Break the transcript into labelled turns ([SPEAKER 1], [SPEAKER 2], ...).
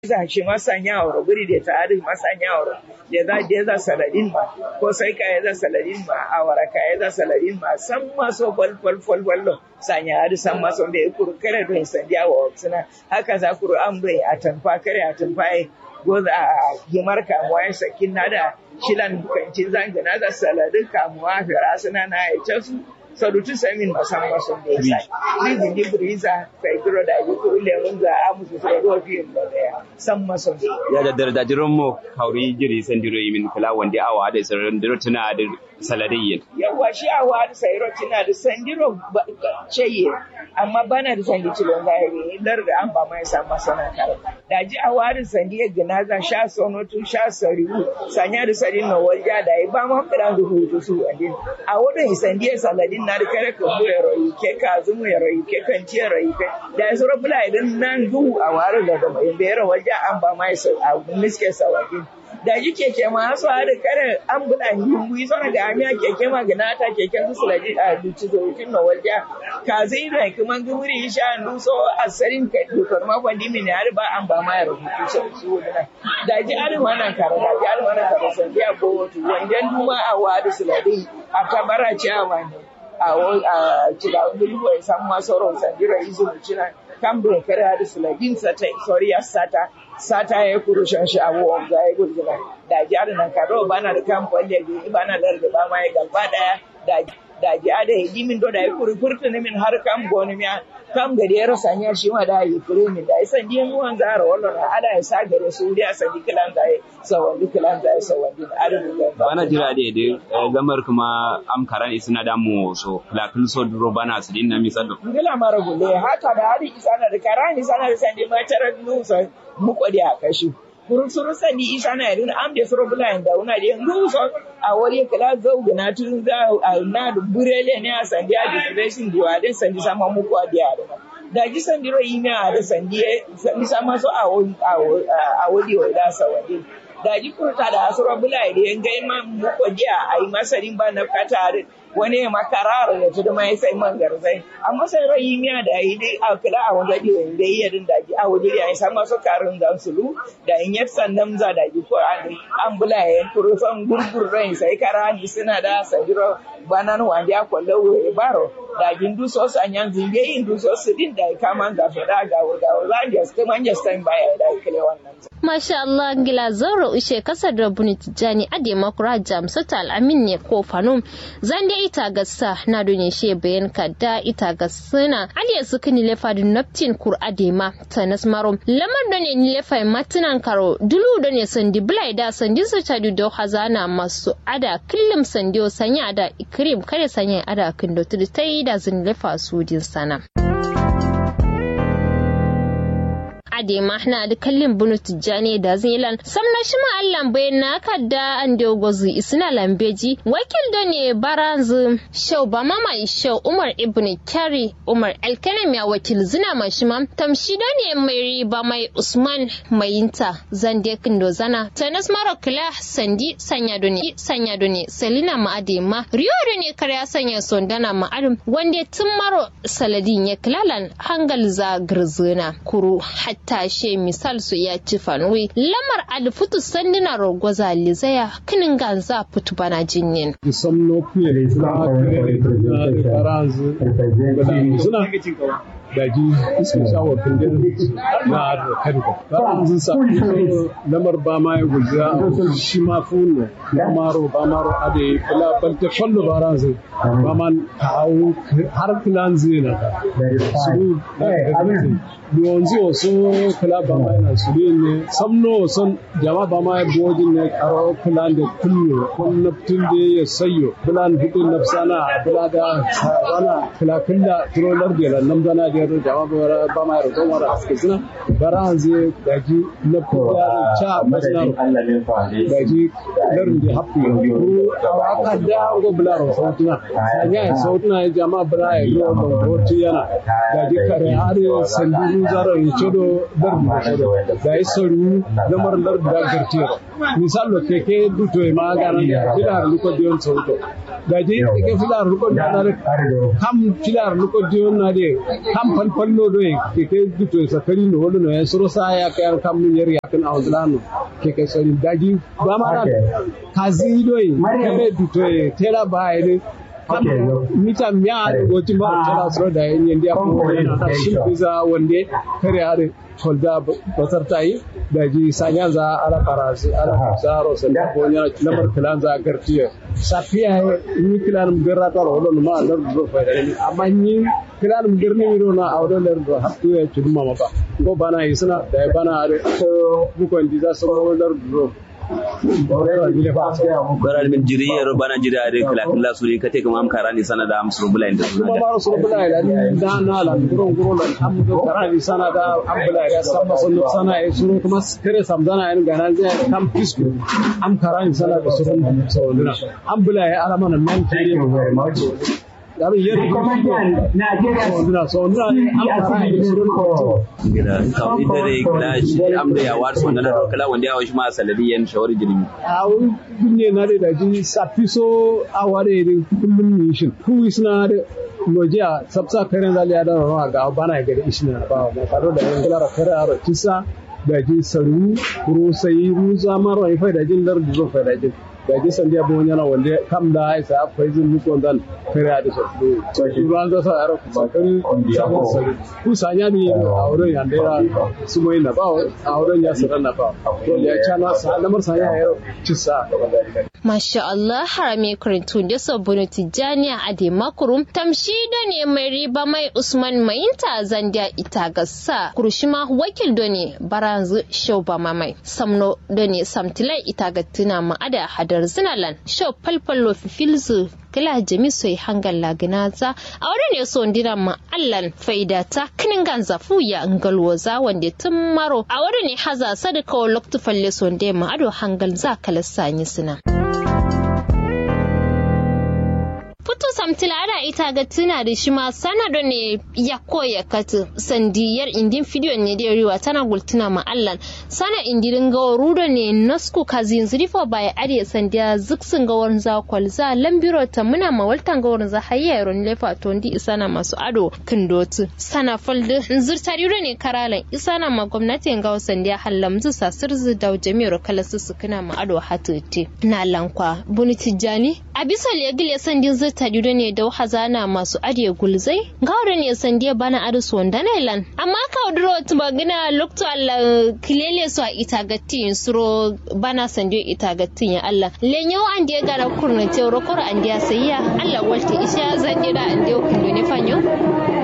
[SPEAKER 1] za shi masanya wa guri da ta ari masanya wa da za da za saladin ma ko sai ka za saladin ma a wara ka za saladin ma san maso fal fal fal fal sanya ari san maso da ya kuru kare don sandiya wa suna haka za kuru an bai a tanfa kare a tanfa goza a gimar kamuwa ya sakin na da shilan kancin zangana da saladin kamuwa fira suna na ya su sarutu samin masan masan da ya sai ni gindi buriza kai duro da yi kuri lemun za a musu sai ruwa fiye da daya san masan
[SPEAKER 2] ya da darda jiron mo kauri jiri san diro yimin kala wanda awa da sarar diro tuna da saladiyyin
[SPEAKER 1] yawa shi awa da sayro tuna da sandiro ceye amma bana da sandi cilon gairi lar da an ba mai san masana kare da ji awa da sandi ya gina za sha sono tu sha sariwu sanya da sari na walja da ba ma fira da hutu su andin a wurin sandi ya saladin na da kare ka mu ya rayu ke ka zumu ya rayu ke kan ci ya rayu ke da su rabula idan nan duhu a ware da gaba in bayar walja an ba mai a miske sawadin da ji keke ma su da kare an bula hingu yi sana ga amiya keke ma gina ta keken su sulaji a duci zokin na walja ka zai da kuma gumuri sha ndu so asarin ka dokar ma kwandi min ya ba an ba ma ya rubutu so su wani da ji arin wannan kare da ji arin wannan kare san biya ko wato wandan duma a wadu suladin a tabara ciyawa ne a cida gulwa ya samu masarar sandira izu cina kan bai kare da suladin sata soriya sata sata ya kuru shan shi abubuwan ga ya gurgura da ji ada nan karo bana da kan kwalle da bana da da ba ma ya gaba daya da da ji ada ya jimin do da ya kuru furta ne min har kan goni miya kam gari ya rasa ne shi ma da ya kure min da isan din ruwan zara wallan ada ya sa gare su da sa dikilan da ya sawan dikilan da ya sawan din ada da
[SPEAKER 2] bana jira da da gamar kuma am karan isna da mu so lakul so duro bana su din na misalo
[SPEAKER 1] ngila mara gulle haka da hadi isana da karani sana da sandi ma tarar nusa mu kwadi a kashi kurun suru sani isa na yadda am da suru bula da una da yanzu so a wari kala zau gina tun za a na da burele ne a sandi a depression da wa den sandi sama mu ko da da da ji sandi ro yi na da sandi sandi sama so a a wadi wa da sa wadi da ji kurta da asura bula da yan gai ma mu ko dia ai masarin ba na katarin wani makarar da tudu mai sai man garzai amma sai rai miya da yi dai a kula a wanda di wanda yi yadin da ji a waje ya san masu karin dan sulu da in yar sannan za da ji ko an an bula ya turu san gurgur rai sai kara ni suna da sanjiro banan wanda ya kwallo we baro da jin du so san yan zinge yin du so su din da kama ga fada ga ga za ya sta man ya sta baya da kile wannan
[SPEAKER 3] Masha Allah gila zaro ishe kasar da buni tijani ade makura jamsata al'amin ne ko fanum zande ita gassa na dune she bayan kadda ita gassana aliya suka ni lefa da naptin kur adema tanas marom lamar da ne ni lefa matinan karo dulu da ne sandi bulai da sandi su tadu do hazana masu ada killim sandiyo sanya ada ikrim kare sanya ada kindo tudu tai da zin lefa su din sana. ade mahna da kallin bunu tijjani da zilan samna shi ma allan bayan na kadda an da gozu isna lambeji wakil da ne baranzu shau ba mama shau umar ibn kyari umar alkanem ya wakil zina ma shi ma tamshi da ne mai riba mai usman mayinta zande kindo zana tanas mara kula sandi sanya da ne sanya da ne selina ma ade ma riyo da ne karya sanya sondana ma adam wanda tun maro saladin ya kilalan hangal za girzina kuru hatta tashe misal su ya ci fanwi lamar alfutu sandina rogwaza lizaya kinin ganza fitu bana jinyin.
[SPEAKER 4] Some suna daji iska shawar kundin na da karika ba zan sa lamar ba ma ya guja shi ma funu maro ba maro ade kula balta fallo ba ran zai ba man kawo har kulan zai na da su duwanzu wasu kula ba ma yana su ne samno son jama ba ma ya bojin ne karo kulan da kullu kun naftin da ya sayo kulan hudun nafsana kula da wana kula kulla turolar da nan dana da yaro jama ba ba ma yaro mara aske suna bara hanze daji na kuya cha masna daji larin da hafi ko aka da go bularo sautuna ya sautuna jama bara ya go ko yana daji kare are sandu zaro ya chodo dar da ya sauru lamar lar da gartiya misalo keke duto ma garan filar luko dion sauto daji ke filar luko dion kam filar luko dion na de kam kam fal fallo do ke ke duto sakari no wolo no en soro sa ya ka kam ni yeri yakin awzlano ke ke sori daji ba ma kazi do ke be duto tera ba ne mita miya da goti ma tana so da yin yandi a kuma na shi biza wande kare are kolda basar ta yi da ji sanya za ala farasi ala zaro sai da ko nya lamar kilan za gartiya safiya ni kilan garra ta ro don ma dar do fa da ni amma ni kilan garni ro na awdo ler do hattu ya chuduma ma ba go bana isna da bana are ko ko ndi za so ler do
[SPEAKER 2] baral min jiri yero bana jiri ade kala kala suri kate kam am karani sana da am suru bulai da
[SPEAKER 4] kuma maro suru bulai da ni da na la guro guro la am do karani sana da am bulai da sama sunu sana e suru kuma kare samzana en gana je kam pisku am karani sana da suru so dina am bulai ala mana men tiri Dari yeri Sondra sondra am karani suru ko
[SPEAKER 2] gida kawai dare kala shi am da ya war sonda na kala wanda ya washi ma saladi yan shawari jirimi
[SPEAKER 4] awu gunye na da ji sapiso aware da kullum ni shin ku isna da lojiya sabsa karen zali ya dawo ga bana ga da isna ba ma faro da yan kala kare aro kisa da ji saru ru sai ru zamar wai fa da jin dar da zo fa da jin da ji san dia bon yana wanda kam da ai sa fa izin mu kon dan kare da so so shi ran da sa aro ba kan sabon saru ku sanya ni a wurin yan dera su mai na ba a wurin ya sarar na ba to ya cana sa lamar sanya ya kisa
[SPEAKER 3] Masha Allah harame karantun da sabbin tijjaniya a de makurum tamshi da ne mai riba mai Usman Mainta zandiya ita gassa kurushima wakil da ne baranzu shauba mamai samno da ne samtilai ita gattuna ma'ada hadar zinalan shau falfallo fifilzu kila jami soy hangal laginaza a wurin ne so ndira ma allan faida ta kinin ganza fuya ngalwoza wanda tun maro a wurin ne haza sadaka wa loktu falle so ma ado hangal za kala sanyi sina Futu samtila ana ita ga tuna da shi ma sanado ne ya koya katu sandiyar indin fidiyo ne da riwa tana gultuna ma allan sana indirin gawa rudo ne nasku kazin zurifo baya ariya sandiya zuksun gawar za kwalza lambiro ta muna ma waltan gawar za hayya yaron lefa tondi isana masu ado kindotu sana faldu zurtari ne karalan isana ma gwamnatin gawa sandiya hallamzu sasirzu da jami'ar kalasu sukuna ma ado hatuti na lankwa buni tijjani a bisa legil ya sandin zurta judo ne da hazana masu adiye gulzai gawar ne sandiya bana arisu wanda na ilan amma ka duro magana lokto Allah kilele su a itagatti suro bana sandiyo itagatti ya Allah lenyo an dia gara kurna te rokor an dia sayya Allah walti isha zan dira an dia kundu ne fanyo